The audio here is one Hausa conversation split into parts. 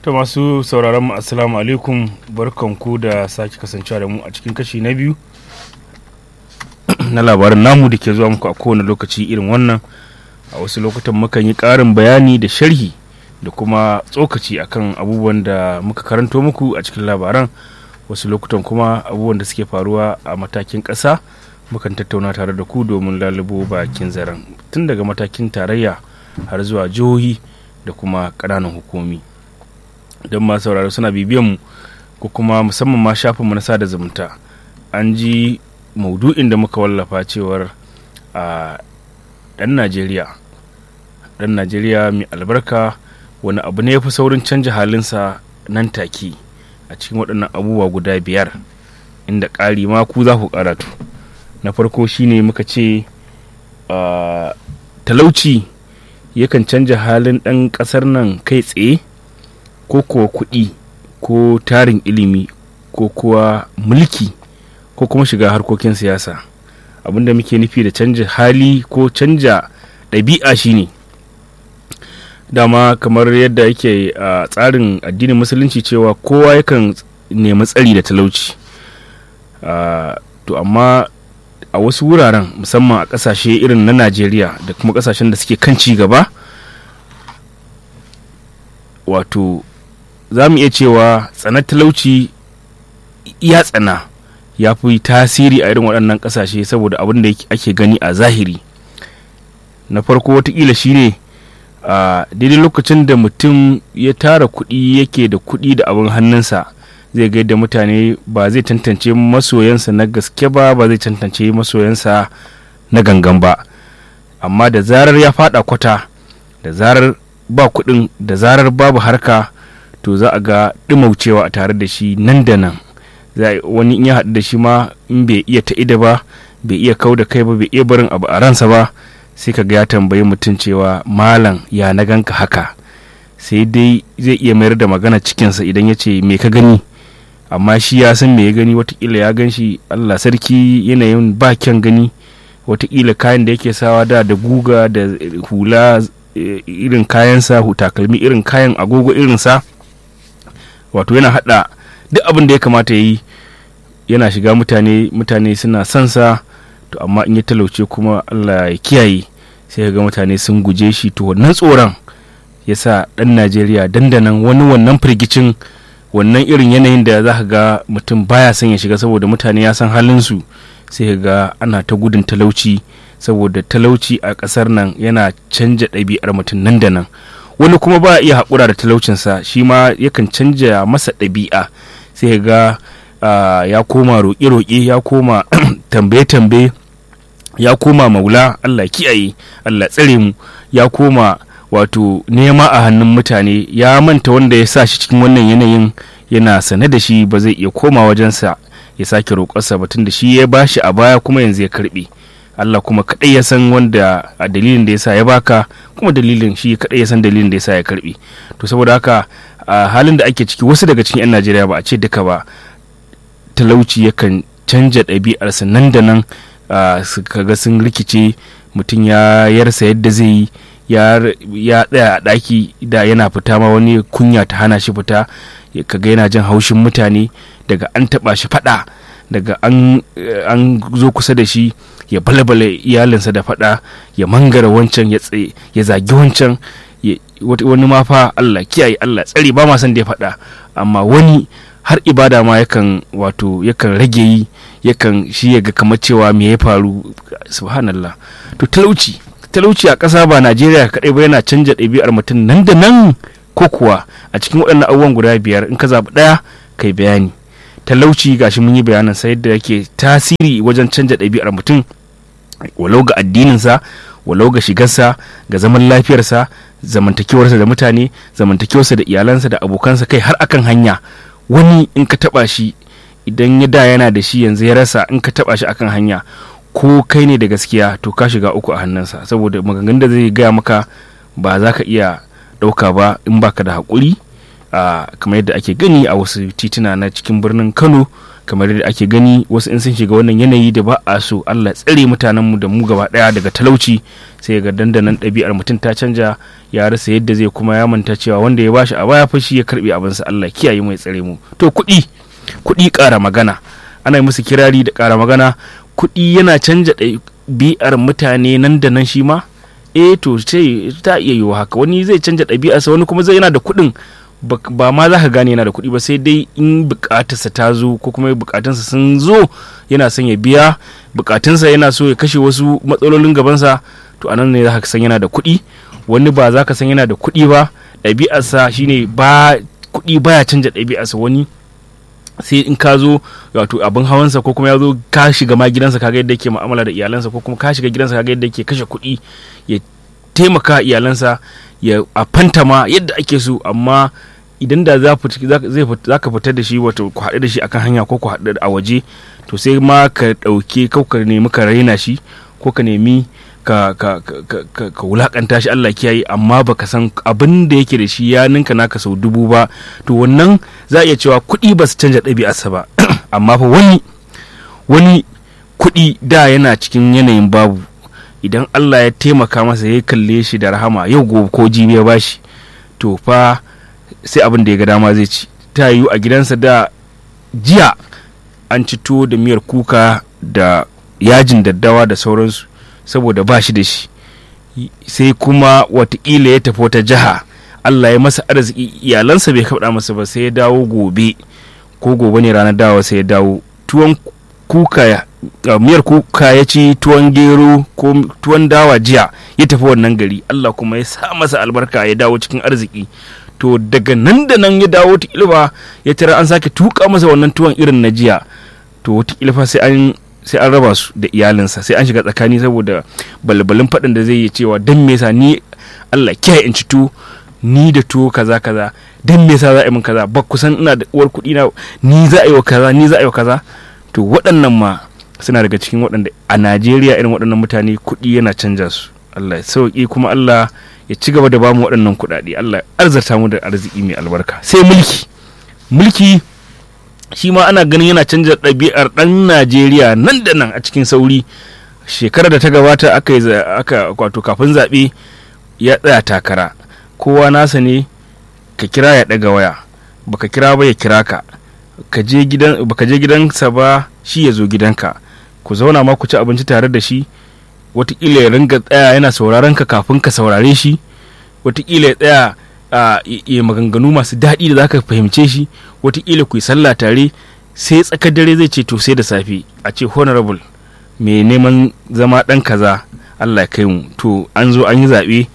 ta masu sauraron mu assalamu alaikum barkanku da sake kasancewa da mu a cikin kashi na biyu na labarin namu da ke zuwa muku a kowane lokaci irin wannan a wasu lokutan mukan yi ƙarin bayani da sharhi da kuma tsokaci akan abubuwan da muka karanto muku a cikin labaran wasu lokutan kuma abubuwan da suke faruwa a matakin ƙasa mukan tattauna tare da ku domin lalubo bakin zaren tun daga matakin tarayya har zuwa jihohi da kuma ƙananan hukumi don ma sauraro suna bibiyan mu ko kuma musamman ma shafinmu na sada zumunta an ji maudu'in da muka wallafa cewar a ɗan najeriya ɗan najeriya mai albarka wani abu ne ya fi saurin canja halinsa nan take a cikin waɗannan abubuwa guda biyar inda ƙari ma ku za ku karatu na farko shine muka ce talauci yakan canja halin ɗan ƙasar nan kai tsaye ko kuwa kuɗi ko tarin ilimi ko kuwa mulki ko kuma shiga harkokin siyasa abinda muke nufi da canja hali ko canja ɗabi'a shine dama kamar yadda yake a tsarin addinin musulunci cewa kowa yakan nemi tsari da talauci to amma a wasu wuraren musamman a ƙasashe irin na najeriya da kuma ƙasashen da suke kan ci gaba wato za mu iya cewa tsanar talauci ya tsana ya fi tasiri a irin waɗannan ƙasashe saboda abin da ake gani a zahiri na farko watakila shine a daidai lokacin da mutum ya tara kuɗi yake da kuɗi da abin hannunsa zai ga yadda mutane ba zai tantance masoyansa na gaske ba ba zai tantance masoyansa na gangan ba amma da zarar ya fada kwata da zarar ba kuɗin da zarar babu harka to za a ga ɗumaucewa a tare da shi nan da nan wani in ya haɗu da shi ma in bai iya ta'ida ba bai iya kau da kai ba bai iya barin abu a ransa ba sai ka ga ya tambayi mutum cewa malam ya na ganka haka sai dai zai iya mayar da magana cikinsa idan ya ce me ka gani amma shi ya san me ya gani watakila ya gan shi allah sarki yanayin ba kyan gani watakila kayan da yake sawa da da guga da hula irin kayansa takalmi irin kayan agogo irinsa wato yana hada duk abin da ya kamata ya yi yana shiga mutane mutane suna son sa to amma in ya talauce kuma allah ya kiyaye sai ga mutane sun guje shi to wannan tsoron ya sa ɗan najeriya dandanan wani wannan firgicin wannan irin yanayin da za ka ga mutum baya son ya shiga saboda mutane ya san halinsu sai ga ana ta gudun talauci saboda talauci a ƙasar nan yana canja ɗabi'ar mutum nan da nan wani kuma ba iya haƙura da talaucinsa shi ma yakan canja masa ɗabi'a sai ga ya koma roƙe-roƙe ya koma tambaye-tambaye ya koma maula allah kiyaye allah tsare mu ya koma wato nema a hannun mutane ya manta wanda ya sa shi cikin wannan yanayin yana sane da shi ba zai iya koma wajensa ya sake roƙarsa batun da shi ya bashi a baya kuma yanzu ya karɓe Allah kuma kaɗai ya san wanda a dalilin da ya sa ya baka kuma dalilin shi kaɗai ya san dalilin da ya sa ya karɓe to saboda haka a halin da ake ciki wasu daga cikin 'yan Najeriya ba a ce duka ba talauci yakan canja ɗabi'arsa nan da nan kaga sun rikice mutum ya yarsa yadda zai yi ya tsaya a ɗaki da yana fita ma wani kunya ta hana shi fita kaga yana jin haushin mutane daga an taɓa shi faɗa daga an zo kusa da shi ya balbale iyalinsa da faɗa ya mangara wancan ya zagi wancan wani ma fa Allah kiyaye Allah tsari ba ma san da ya faɗa amma wani har ibada ma yakan wato yakan rage yi yakan shi ya ga kamar cewa me ya faru subhanallah to talauci talauci a ƙasa ba najeriya kaɗai ba yana canja ɗabi'ar mutum nan da nan ko kuwa a cikin waɗannan abubuwan guda biyar in ka zaɓi ɗaya kai bayani talauci gashi mun yi bayanin sa yadda yake tasiri wajen canja ɗabi'ar mutum walau ga addininsa walau ga shigarsa ga zaman lafiyarsa zamantakewarsa da mutane zamantakewarsa da iyalansa da abokansa kai har akan hanya wani in ka taɓa shi idan ya da yana da shi yanzu ya rasa in ka taɓa shi akan hanya ko kai ne da gaskiya to ka shiga uku a hannunsa saboda maganganun da zai gaya maka ba za ka iya ɗauka ba in baka da haƙuri kamar yadda ake gani a wasu tituna na cikin birnin kano kamar da ake gani wasu in sun shiga wannan yanayi da ba a so Allah tsare mutanenmu da mu gaba daya daga talauci sai ga dandanan ɗabi'ar mutum ta canja ya rasa yadda zai kuma ya manta cewa wanda ya bashi a baya fashi ya karbe abinsa Allah kiyaye mai tsare mu to kuɗi kuɗi ƙara magana ana musu kirari da ƙara magana kuɗi yana canja ɗabi'ar mutane nan da nan shi ma eh to sai ta iya yiwa haka wani zai canja ɗabi'arsa wani kuma zai yana da kuɗin ba ma za ka gane yana da kuɗi ba sai dai in bukatarsa ta zo ko kuma bukatunsa sun zo yana son ya biya bukatunsa yana so ya kashe wasu matsalolin gabansa to anan ne za ka san yana da kuɗi wani ba za ka san yana da kuɗi ba ɗabi'arsa shine ba kuɗi baya canja ɗabi'arsa wani sai in ka zo wato abin hawansa ko kuma ya zo ka shiga ma gidansa kaga yadda yake mu'amala da iyalansa ko kuma ka shiga gidansa kaga yadda yake kashe kuɗi ya taimaka iyalansa ya a fantama yadda ake so amma idan da za ka fitar da shi wato ku haɗu da shi akan hanya ko ku haɗu a waje to sai ma ka ɗauke ko ka nemi ka raina shi ko ka nemi ka ka ka ka wulakanta shi Allah kiyaye amma baka san abin da yake da shi ya ninka naka sau dubu ba to wannan za a iya cewa kuɗi ba su canja ɗabi'arsa ba amma fa wani wani kuɗi da yana cikin yanayin babu idan Allah ya taimaka masa ya kalle shi da rahama yau gobe ko jibi ya bashi to fa sai abin da ya ga dama zai ci ta yiwu a gidansa da jiya an ci tuwo da miyar kuka da yajin daddawa da sauransu saboda ba shi da shi sai kuma watakila ya tafi wata jiha Allah ya masa arziki iyalansa bai kaɗa masa ba sai ya dawo gobe ko gobe ne ranar dawa sai ya dawo tuwon kuka Uh, miyar kuka ya ci tuwon gero ko tuwon dawa jiya ya tafi wannan gari Allah kuma ya sa masa albarka ya dawo cikin arziki to daga nan da nan ya dawo ta ilfa ya tara an sake tuka masa wannan tuwon irin na jiya to wata ilfa sai an sai an raba su da iyalinsa sai an shiga tsakani saboda balbalin faɗin da zai yi cewa dan me yasa ni Allah kiyaye in ci tuwo ni da tuwo kaza kaza dan me yasa za a yi min kaza ba kusan ina da uwar kuɗi na ni za a yi wa kaza ni za a yi wa kaza to waɗannan ma suna daga cikin waɗanda a najeriya irin waɗannan mutane kuɗi yana canja su allah ya sauƙi kuma allah ya ci gaba da bamu waɗannan kuɗaɗe allah ya arzata mu da arziki mai albarka sai mulki mulki shi ma ana ganin yana canja ɗabi'ar ɗan najeriya nan da nan a cikin sauri shekarar da ta gabata aka yi aka wato kafin zaɓe ya tsaya takara kowa nasa ne ka kira ya ɗaga waya baka kira ba ya kira ka ka je gidan baka je gidansa ba shi ya zo gidanka ku zauna ma ku ci abinci tare da shi watakila ya ringa tsaya yana sauraron ka kafin ka saurare shi watakila ya tsaya a ya maganganu masu daɗi da zaka fahimce shi watakila ku yi sallah tare sai tsakar dare zai ce to sai da safe a ce honorable mai neman zama ɗan kaza Allah ya kai mu to an zo an yi zaɓe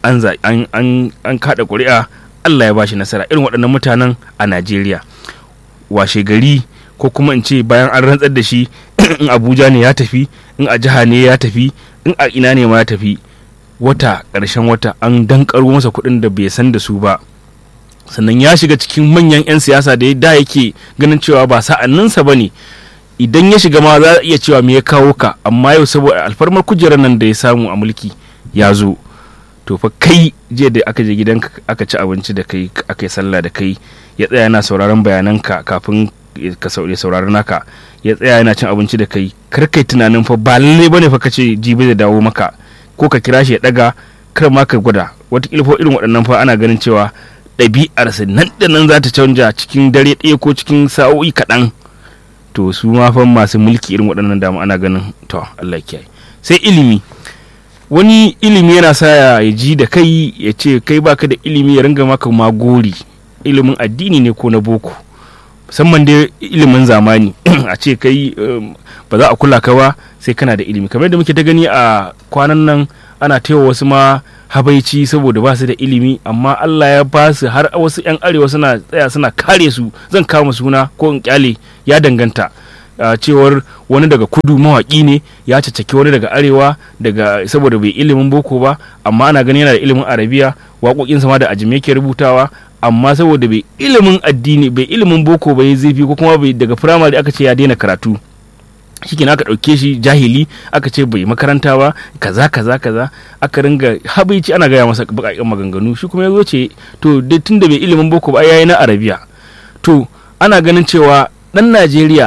an kaɗa ƙuri'a Allah ya bashi nasara irin waɗannan mutanen a Najeriya washe gari ko kuma in ce bayan an rantsar da shi in abuja ne ya tafi in a jiha ne ya tafi in a ina ne ma ya tafi wata ƙarshen wata an dankaro masa kuɗin da bai san da su ba sannan ya shiga cikin manyan 'yan siyasa da da yake ganin cewa ba sa'anninsa ba ne idan ya shiga ma za a iya cewa me ya kawo ka amma yau saboda alfarmar kujerar nan da ya samu a mulki ya zo to fa kai jiya da aka je gidanka aka ci abinci da kai aka yi sallah da kai ya tsaya yana sauraron bayananka kafin ka saurari naka ya tsaya yana cin abinci da kai kar kai tunanin fa ba lalle bane fa kace jibi da dawo maka ko ka kira shi ya daga kar ma ka gwada wata fa irin waɗannan fa ana ganin cewa ɗabi'arsa nan da nan za ta canja cikin dare ɗaya ko cikin sa'o'i kaɗan to su ma fa masu mulki irin waɗannan dama ana ganin to Allah kiyaye sai ilimi wani ilimi yana sa ya ji da kai ya ce kai baka da ilimi ya ringa maka magori ilimin addini ne ko na boko musamman dai ilimin zamani a ce kai ba za a kula ka ba sai kana da ilimi kamar da muke ta gani a kwanan nan ana taiwa wasu ma habaici saboda ba su da ilimi amma Allah ya ba su har wasu 'yan arewa suna tsaya suna kare su zan kama suna ko in kyale ya danganta Uh, cewar wani daga kudu mawaƙi ne ya caccaki wani daga arewa daga saboda bai ilimin boko ba amma ana ganin yana da ilimin arabiya waƙoƙinsa ma da ajime ke rubutawa amma saboda bai ilimin addini bai ilimin boko bai zafi ko kuma bai daga firamare aka ce ya daina karatu shi aka ɗauke shi jahili aka ce bai makaranta ba kaza kaza kaza aka ringa habaici ana gaya masa baƙaƙen maganganu shi kuma ya zo ce to tun da bai ilimin boko ba yayi na arabiya to ana ganin cewa ɗan najeriya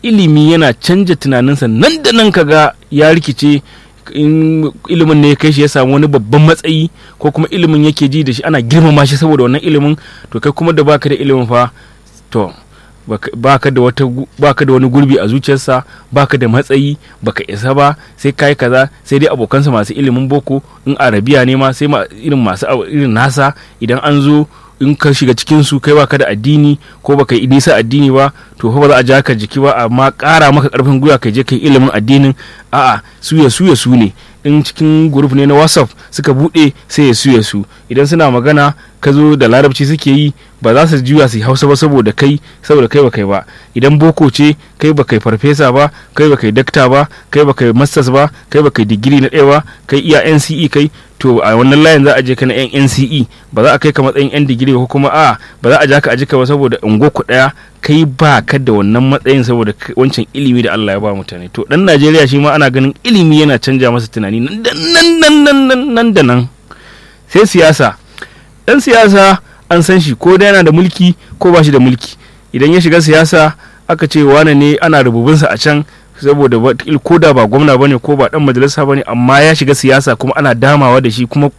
ilimi yana canja tunaninsa nan da nan kaga ya rikice in ilimin ne ya kai shi ya samu wani babban matsayi ko kuma ilimin yake ji da shi ana girmama shi saboda wannan ilimin to kai kuma da baka da ilimin fa to baka da wata baka da wani gurbi a zuciyarsa baka da matsayi baka isa ba sai kai kaza sai dai abokansa masu ilimin boko in arabiya ne ma sai irin masu irin nasa idan an zo in ka shiga cikin su kai baka da addini ko baka yi nisa addini ba to fa ba za a ja ka jiki ba amma ƙara maka ƙarfin gwiwa ka je kai ilimin addinin a'a suya suya su ne in cikin group ne na whatsapp suka bude sai ya suya su idan suna magana ka zo da larabci suke yi ba za su juya su hausa ba saboda kai saboda kai ba kai ba idan boko ce kai ba kai farfesa ba kai ba kai dakta ba kai ba kai masters ba kai ba kai digiri na ɗaya ba kai iya nce kai to a wannan layin za a je ka na yan nce ba za a kai ka matsayin yan digiri ko kuma a ba za a ja ka a jika ba saboda ungo ku ɗaya kai ba ka da wannan matsayin saboda wancan ilimi da Allah ya ba mutane to dan Najeriya shi ma ana ganin ilimi yana canja masa tunani nan da nan nan nan da nan sai siyasa dan siyasa an san shi ko da yana da mulki ko ba shi da mulki idan ya shiga siyasa aka ce wane ne ana rububinsa a can saboda ko da ba gwamna bane ko ba dan majalisa bane amma ya shiga siyasa kuma ana damawa da shi kuma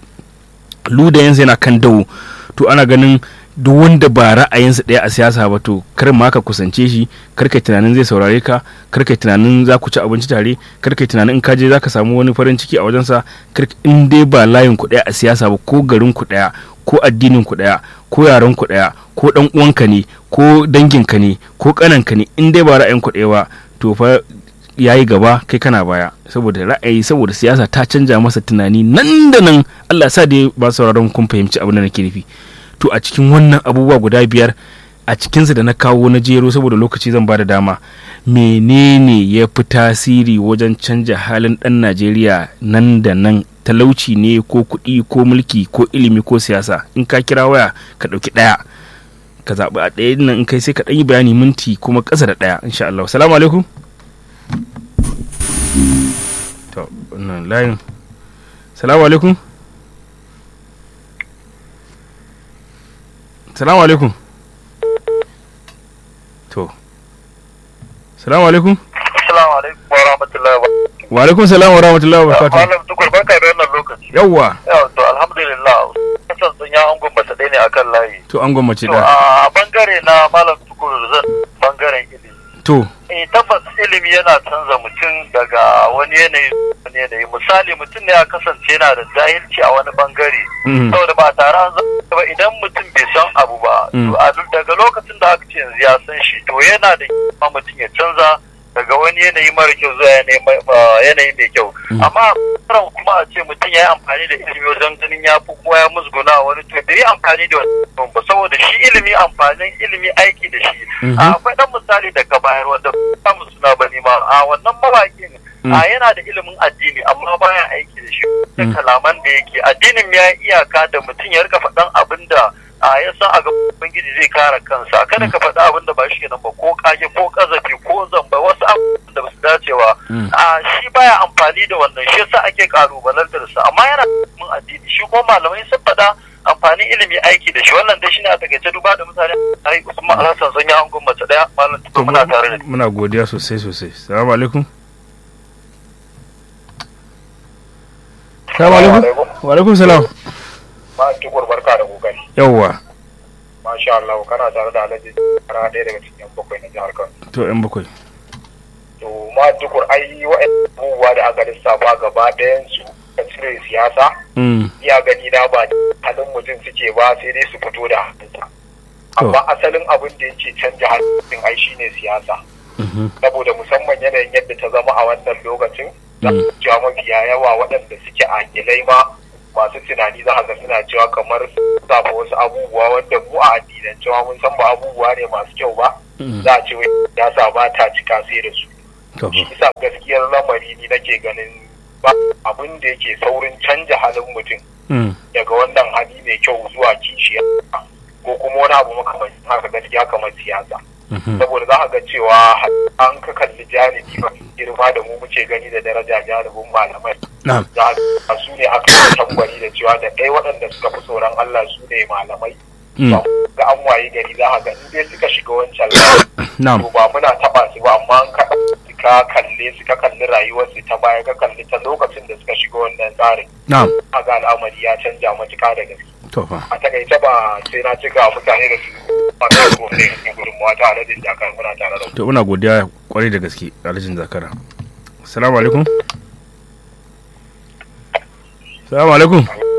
ludayensa yana kan dawo to ana ganin duk wanda ba ra'ayinsa ɗaya a siyasa ba to kar ma ka kusance shi kar kai tunanin zai saurare ka kar kai tunanin za ku ci abinci tare kar kai tunanin in ka je za ka samu wani farin ciki a wajensa kar in dai ba layin ku ɗaya a siyasa ba ko garin ku ɗaya ko addinin ku ɗaya ko yaran ku ɗaya ko ɗan uwanka ne ko danginka ne ko ƙananka ne in dai ba ra'ayin ku ɗaya ba to fa ya yi gaba kai kana baya saboda ra'ayi saboda siyasa ta canja masa tunani nan da nan Allah sa dai ba sauraron kun fahimci abin da nake nufi to a cikin wannan abubuwa guda biyar a cikinsa da na kawo na jero saboda lokaci zan ba da dama menene ya fi tasiri wajen canja halin ɗan najeriya nan da nan talauci ne ko kuɗi ko mulki ko ilimi ko siyasa in ka kira waya ka ɗauki ɗaya ka zaɓi a ɗaya nan in kai sai ka ɗan yi bayani minti kuma ƙasa da ɗaya insha Allah salamu alaikum to wannan layin salamu alaikum salamu alaikum to salamu alaikum Assalamu alaikum wa rahmatullahi wa wa alaikum salam wa rahmatullahi wa barakatuh Malam Tukur barka da wannan lokaci. yawwa Yau to alhamdulillah. Kasan sun ya angon mace ɗaya ne akan layi. to an gwammace To da a bangare na Malam Tukur zan bangaren ilimi. to Eh tabbas ilimi yana canza mutum daga wani yanayi zuwa wani yanayi misali mutum ne ya kasance yana da jahilci a wani bangare. Mhm. Saboda ba tare an zama ba idan mutum bai san abu ba. Mm. To a duk daga lokacin da aka ce yanzu ya san shi to yana da kyau mutum ya canza daga wani yanayi mara kyau zuwa yanayi mai- ah, yanayi mai kyau. Mm. Amma karan kuma a ce mutum ya yi amfani da ilimi wajen ganin ya fi kuma ya musguna wani to bai yi amfani da wani ba saboda shi ilimi amfanin ilimi aiki da shi. Mhm. A, akwai dan misali da ka bayar wanda ba mu suna ba ma a wannan mawaƙin Mm. a yana da ilimin addini amma baya aiki da shi da Mm. kalaman da yake addinin ya yi iyaka da mutum ya rika faɗan abin da a ya san a ga ubangiji zai kare kansa kada ka faɗi abin da ba shi kenan ba ko kage ko kazafi ko zamba wasu abubuwan da ba su dace ba Mm. a shi baya amfani da wannan shi yasa ake kalubalantar sa amma yana da ilimin addini shi ko malamai sun faɗa amfanin ilimi aiki da shi wannan dai shine a takaice duba da mutane ai Usman Alhassan sun yi angon mace daya malam to tukur muna tare da muna godiya sosai sosai salamu alaikum salamu alaikum wa alaikum salam ba tukur barka da kokari yawwa masha Allah kana tare da Alhaji Kara ɗaya daga cikin bakwai na jihar Kano to yan bakwai to ma tukur ai wa'annan abubuwa da aka lissafa gaba ɗayan su da cire siyasa Mm, iya gani na ba halin mutum suke ba sai dai su fito da halinsa amma asalin abin da yake canja halin ai shine siyasa mhm, saboda musamman yanayin yadda ta zama a wannan lokacin za Mm. ka cewa mafiya yawa waɗanda suke akilai ma masu tunani za ga suna cewa kamar zafa wasu abubuwa wanda mu a addinan cewa mun san ba abubuwa ne masu kyau ba mm, za a ce wai siyasa ba ta cika sai da su to shi isa gaskiyar lamari ni nake ganin ba abin da yake saurin canja halin mutum mm, daga wannan hali mai kyau zuwa kishiya ko kuma wani abu makamancin haka gaskiya kamar siyasa mhm, saboda za ka ga cewa an ka kalli janibi ba girma da mu muke gani da daraja janibin malamai na'am za a su ne aka yi tambari da cewa da ɗaya waɗanda suka fi tsoron Allah su ne malamai mm, ga an waye gari za ka ga in dai suka shiga wancan layi Na'am. to ba muna taba su ba amma an ka ka kalle su ka kalli rayuwar su ta baya ka kalli ta lokacin da suka shiga wannan tsarin na'am ga al'amari ya canja matuƙa da gaske to fa a takaice ba sai na cika mutane da su masu ko ne cikin gudunmawa ta aladin jakar muna tare da ku. to muna godiya kwarai da gaske alhajin zakara assalamu alaikum assalamu alaikum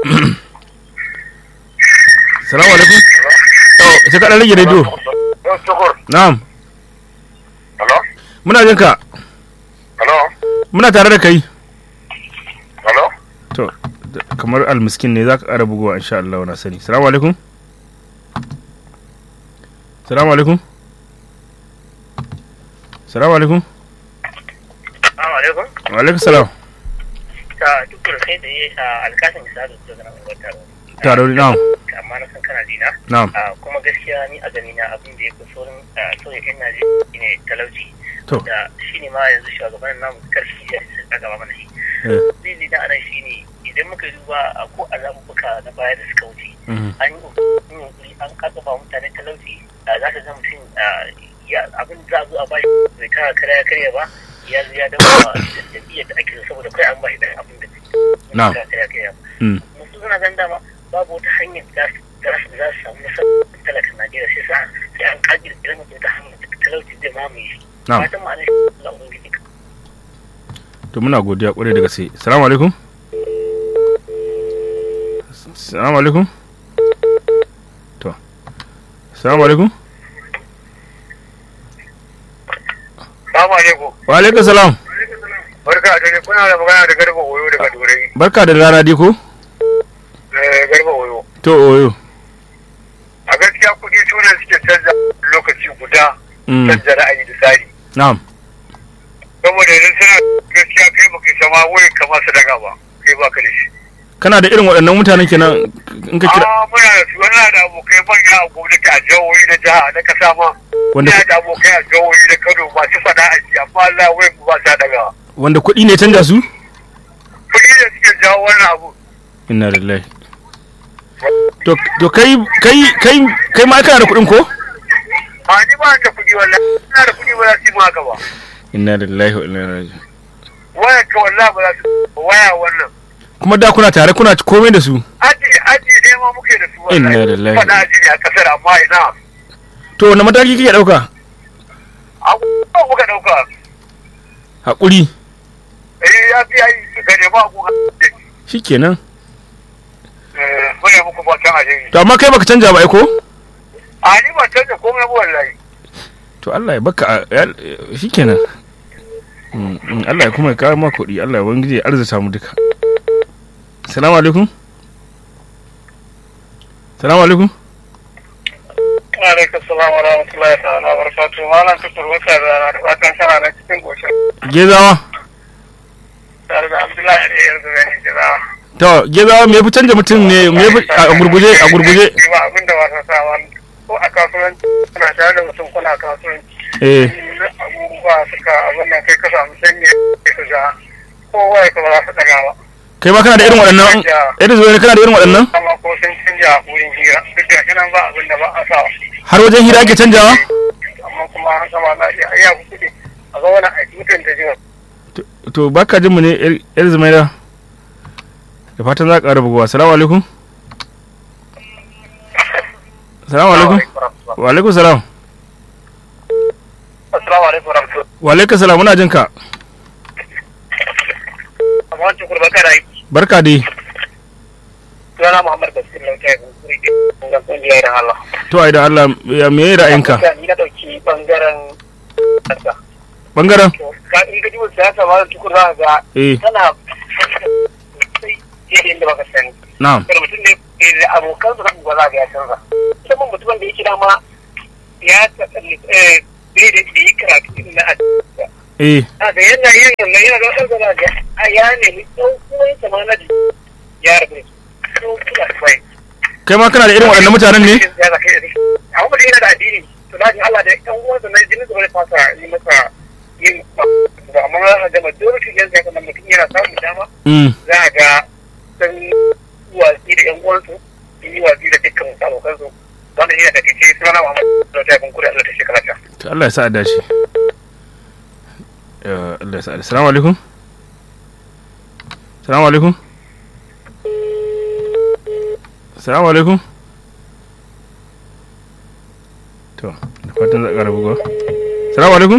assalamu alaikum to sai ka dan rage radio Yau Tukur, na'am hello? muna jin ka Hello? muna tare da kai Hello? to da- kamar almiskin ne za ka ƙara bugowa insha Allah na sani assalamu alaikum assalamu alaikum assalamu alaikum Assalamu alaikum. wa alaikum salam Ta duk da kai da yi a alkasin misali da zana mai taro. tare na'am Amma na san kana jina. na'am Ah, Kuma gaskiya ni a gani na abin da ya fi saurin sauyin yan Najeriya ne talauci. to Da shi ne ma yanzu shugaban namu karfi ya a gaba mana shi. eh, Zai da anan shi ne idan muka duba a ko a zaɓuɓɓuka na baya da suka wuce. mhm, An yi ƙoƙarin yunkuri an ƙarfafa mutane talauci. Ah, Za ka ga mutum ah, ya abin za a zo a bashi bai kara karya karya ba. Ya zo ya dawo jam'iyyar da ake so saboda kai an bashi ɗan abin da Na'am. bai kara karya ba. mm, musu suna gan dama babu wata hanyar da za su za su samu nasarar talakan Najeriya sai sa sai an kaji da irin mutum ta hanyar da talauci zai mamaye shi. na'am Fatan ma'ana shi Allah Ubangiji ka. to muna godiya kwarai da gaske assalamu alaikum assalamu alaikum to assalamu alaikum Salamu alaikum. wa alaikum salam Barka da dare kuna da magana da garba oyo daga Turai. barka da rana dai ko Eh, Garba oyo. to oyo A gaskiya kuɗi su ne suke canza lokaci guda mm, canza ra'ayi da tsari. na'am Saboda idan suna gaskiya kai baka sama wai kama su daga ba. Kai baka da shi. kana da irin waɗannan mutanen kenan in ka kira Ah, muna da su muna da abokai manya a gwamnati a jihohi da jiha na kasa ma. wanda Muna da abokai a jihohi da Kano masu faɗa a ji amma Allah wai mu ba sa daga. wanda kuɗi ne canja su Kuɗi da suke jawo wannan abu. inna lillahi to to kai kai kai kai ma kana da kuɗin ko A ni ba da kuɗi wallahi. Ina da kuɗi ba za su yi mu haka ba. inna lillahi wa inna ilaihi raji'un Waya ka wallahi ba za su waya wannan. kuma da kuna tare kuna komai da su aji aji ne ma muke da su Inna wallahi lillahi. faɗa aji ne a kasar amma ina to wani mataki kike ɗauka abubuwan muka ɗauka haƙuri eh ya fi yi ga ne ba ku shikenan mune muku fatan alheri to amma kai baka canja ba ai ko a ni ba canza komai ba wallahi to Allah ya baka a- ya- shikenan Mm, mm, Allah ya kuma ya kawo maka kuɗi Allah ya wangije ya arzuta mu duka salamu alaikum salamu alaikum alaikum salam wa rahmatullahi ta'ala wa barakatuh malam tukur wata da rana da fatan kana na cikin goshin gezawa tare da abdullahi da yanzu da ni jira to gezawa me yafi canja mutum ne me yafi a gurguje a gurguje ba abinda ba sa sa wani ko a kasuwanci kuna tare da mutum kuna kasuwanci eh abubuwa suka abin nan kai ka samu sanya ka ga kowa ya kuma za su daga ba kai ma kana da irin waɗannan irin zuwa kana da irin waɗannan amma ko sun canja wurin hira duk da nan ba abin da ba a sa har wajen hira ake canjawa amma kuma an sama na iya iya kuɗi a ga wani aiki mutum da jiwa to baka jin mu ne yar- yar zumaira da fatan za ka ƙara bugawa salamu alaikum salamu alaikum wa alaikum salam assalamu alaikum warahmatullahi wa alaikum salam muna jin ka amma wancan kurba kana yi barka dai sunana muhammad basir lauta ya kuskure da kungiyar da Allah to ai da Allah ya me ra'ayinka ni na dauki bangaren siyasa bangaren to ka in ka ji wasu siyasa ma da tukur za ka ga eh tana sosai yadda inda baka sani na'am kada mutum ne ke da abokan su kan gwaza ga ya canza musamman mutumin da yake dama ya tsalli eh bai da yi karatu irin na addini eh a ga yana yin yana yana ga wasan gwaza ga a ya nemi ɗan kuma yin sama na jiki ya rabu da su kula bai kai ma kana da irin waɗannan mutanen ne ya zaka yi amma mutum yana da addini to na ji Allah da ɗan uwansa na jini zuwa da fasa yi masa yin ba amma za ka ga majority yan zaka nan mutum yana samun dama mm za a ga sun yi watsi da yan uwansu sun yi watsi da dukkan abokansu wannan yana da kake suna na Muhammad da ta kun kuri Allah ta shekara ta to Allah ya sa a dace Eh, Allah ya sa a dace salamu alaikum salamu alaikum salamu alaikum to da fatan za a ƙara bugawa salamu alaikum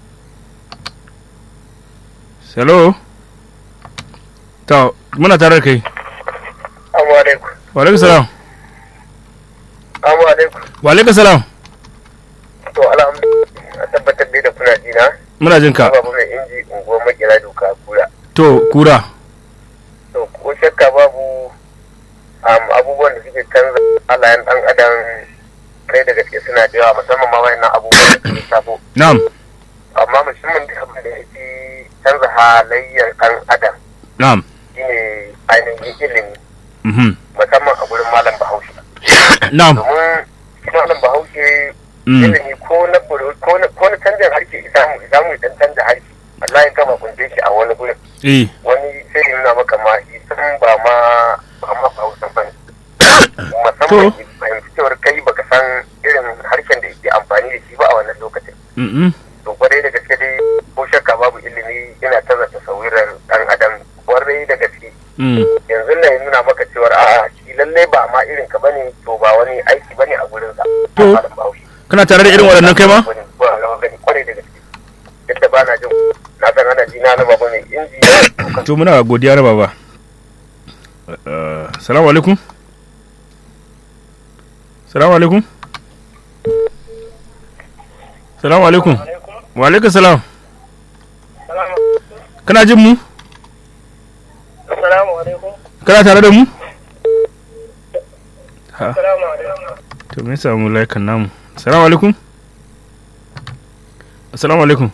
Hello. To, muna tare da kai. Assalamu alaikum. Wa alaikum salam. Assalamu alaikum. Wa alaikum salam. To alhamdulillah a tabbatar dai da kuna jina. Muna jin ka. Babu mai inji unguwar makera doka kura. To, kura. To ko shakka babu um, abubuwan da suke canza halayen dan adam kai da gaske suna da yawa musamman ma wayannan abubuwan da suke sabo. Na'am. Amma musamman da abin da yake canza halayyar dan adam Na'am. shine ainihin ilimi Mhm. musamman a gurin malam bahaushe. Na'am. Domin shi malam bahaushe Mm. ilimi ko na buru- ko na ko na canjin harshe isamu isamu idan canza harshe wallahi kama kunce shi a wani gurin Eh. wani sai ya nuna maka ma isan ba ma ba ma hausa ba ne To. musamman ki fahimci cewar kai baka san irin harshen da yake amfani da shi ba a wannan lokacin Mhm. to kwarai da gaske dai ko shakka babu ilimi yana canza tasawirar dan adam kwarai da gaske Mm. yanzu nan ya nuna maka cewar a shi lallai ba ma irin ka bane to ba wani aiki bane a gurin sa To. Malam Bahaushe. Kana tare da irin waɗannan kai ma? ba rawa gani kwarai da gaske yadda ba na jin na san ana ji na na babu mai inji To muna godiya da baba. Eh, Salamu alaikum. Salamu alaikum. Salamu alaikum. Wa alaikum salam. Kana jin mu? Assalamu alaikum. Kana tare da mu? Ha. Assalamu alaikum. To me yasa mu laikan namu? Assalamu alaikum. Assalamu alaikum.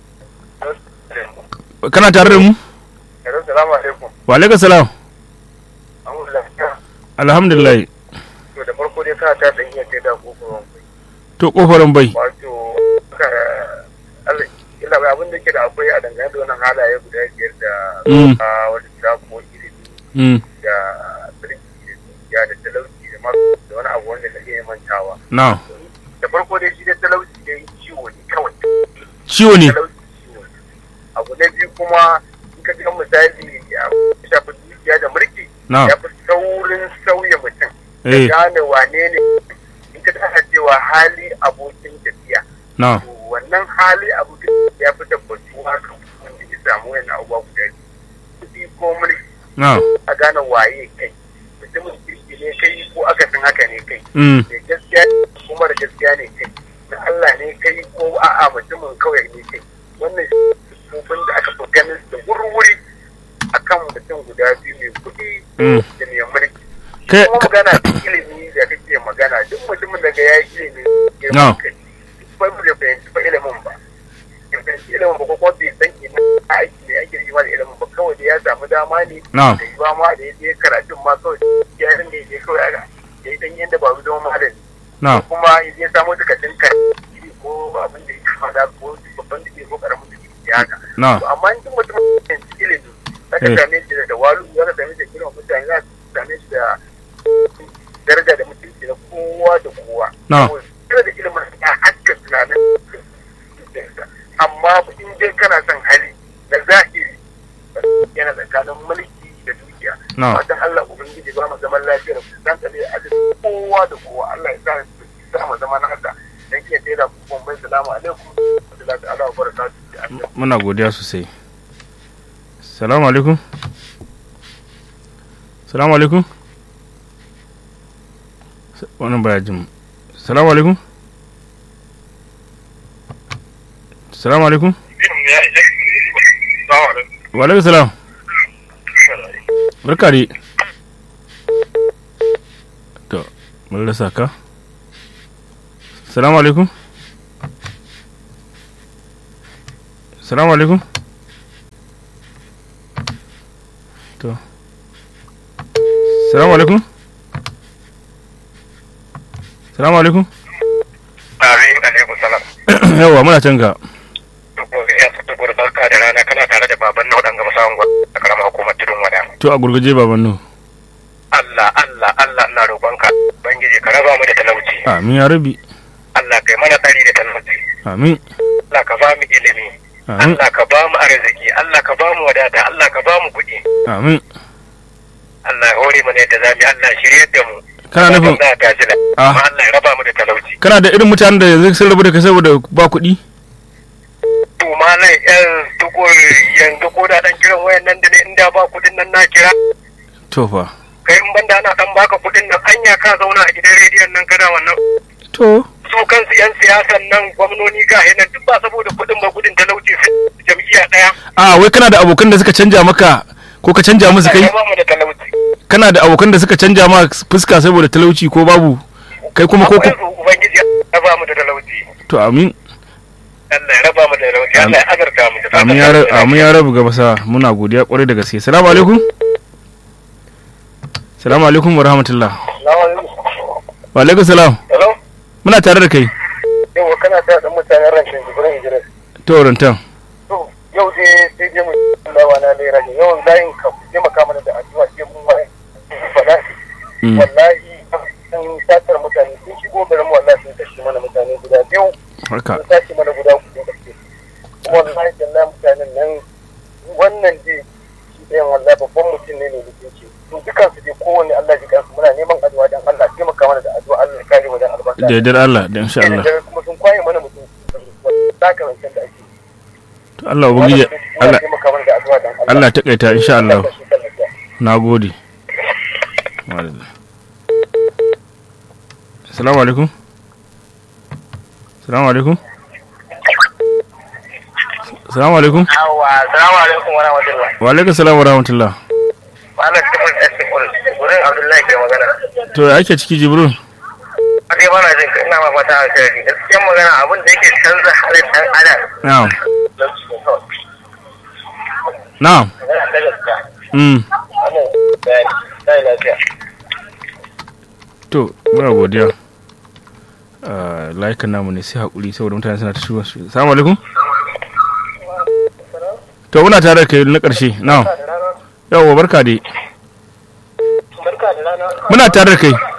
Kana tare da mu? Assalamu alaikum. Wa alaikum salam. Alhamdulillah. Alhamdulillah. To da farko dai kana ta da iya kai da kokoron To kofarin bai. wato ka Allah illa bai abin da ke da akwai a dangane da wannan halaye guda biyar da Mm. a wani kira ko ilimi Mm. da birki da dukiya da talauci da ma da wani abu wanda na iya mantawa. Na. Da farko dai shi da talauci dai ciwo ne kawai. Ciwo ne. talauci ciwo ne. Abu na biyu kuma in ka ga misali ya shafi dukiya da mulki Na. ya fi saurin sauya mutum. Da Eh. gane wane ne in ka tana cewa hali abokin tafiya. Na. To wannan hali abokin tafiya ya fi tabbatuwa kan wanda ya samu yana abubuwa guda biyu. Kuɗi ko mulki Na. a gane waye kai. Mutumin kirki ne kai ko akasin haka ne kai. Mm. da gaskiya kuma da gaskiya ne kai da Allah ne kai ko a'a mutumin kawai ne kai wannan sufin da aka fi ganin da wuri akan mutum guda biyu mai kuɗi Mm. da mai mulki Kai- kuma ka- magana da ilimi da kake magana duk mutumin da ga ya yi ilimi ya No. kai ba mu da fahimci ba ilimin ba ya fahimci ilimin ba ko kuma bai san ina aiki ne ake yi ma da ilimin ba kawai da ya samu dama ne No. da yi ba ma da ya je karatun ma kawai ya rinda ya je kawai a ya yi dan yadda ba mu zama malami Na. kuma ya samu takardun kan ko abin da ya kama da ko babban da ke ko karamin da ke haka. Na. To amma in mutum ya ci ilimi za ka Eh. same shi da walu za ka same shi da kiran mutane za ka same shi da daraja da mutunci na kowa da kowa. Na. Saboda da ilimin ya haska tunanin zuciyarsa. amma in dai kana son hali na zahiri yana tsakanin mulki da dukiya. Na. Fatan Allah Ubangiji ba mu zaman lafiyar dan tsare a cikin kowa da kowa Allah ya sa sa mu zama na haka dan iya tsira ku kuma bai salamu alaikum wa rahmatullahi ta'ala wa barakatuh Muna godiya sosai. Salamu alaikum. Salamu alaikum. S- Wannan baya jin. mu. Salamu alaikum. Salamu alaikum. Wa alaikum salam. Barka dai. To, mun rasa ka. Salamu alaikum. Salamu alaikum. To. Salamu alaikum. Salamu alaikum. Amin alaikum salam. Yawwa muna can ka. Ya tukur barka da rana kana tare da baban na wadanga masawan gwa a karamar hukumar tudun wada. To a gurguje baban nu. Allah Allah Allah ina roƙonka. Bangiji ka raba mu da talauci. Amin ya rabi. Allah kai mana tsari da talauci. amin Allah ka ba mu ilimi amin Allah ka ba mu arziki Allah ka ba mu wadata Allah ka ba mu kuɗi amin Allah ya hore mana yadda zamu yi Allah ya shiryar da mu kana nufin za ta ji Ah. amma Allah ya raba mu da talauci kana da irin mutanen da yanzu sun rabu da kai saboda ba kuɗi to malam yan tukur yanzu ko da dan kiran wayan nan da ne inda ba kuɗin nan na kira to fa kai in banda ana dan baka kuɗin nan anya ka zauna a gidan rediyon nan kana wannan to su kansu yan siyasan nan gwamnoni ga nan duk ba saboda kuɗin ba gudun talauci su jam'iyya ɗaya a wai kana da abokan da suka canja maka ko ka canja musu kai Allah ya ba mu da talauci kana da abokan da suka canja ma fuska saboda talauci ko babu kai kuma ko akwai ku su ubangiji ya ba mu da talauci to amin Allah ya raba mu da talauci Allah ya azarta mu da amin ya ra- amin ya rabu gaba sa muna godiya kwarai da gaske salamu alaikum salamu alaikum wa rahmatullah wa alaikum salam Hello muna tare da kai yau kana ta dan mutanen rankin jibirin Idris to rantan to yau dai sai dai mu lawa na lera ne yau layin ka ku taimaka mana da addu'a sai mun wai fada Mm. wallahi sun satar mutane sun shigo garin mu wallahi sun kashe mana mutane guda biyu haka sun sace mana guda uku da gaske kuma wallahi wallahi mutanen nan wannan dai shi ɗayan wallahi babban mutum ne ne mutunci to dukan su dai kowanne Allah ji kansu muna neman addu'a dan Allah taimaka mana da addu'a Allah ya kare mu da albarka da yardar Allah da insha Allah da kuma sun kwaye mana mutum saka wancan da ake to Allah ubangiji Allah taimaka mana da addu'a dan Allah Allah ta kaita insha Allah Allah shi tallafa. nagode Madalla. Assalamu alaikum Assalamu alaikum Assalamu alaikum Yawwa, assalamu alaikum wa rahmatullahi. wa alaikum salam wa rahmatullah Malam Tufan Esikul, wurin Abdullahi ke magana. to ya ake ciki jibril Ake bana jin ka ina ma fata alkhairi. Gaskiyar magana abin da yake canza halin ɗan adam. na'am na'am Magana ta gaskiya. mm Wannan bayani. Sai lafiya. to muna godiya Ah, layukan namu ne sai haƙuri saboda mutane suna ta shigo assalamu alaikum to muna tare da kai na ƙarshe na'am yawwa barka dai Barka da rana. muna tare da kai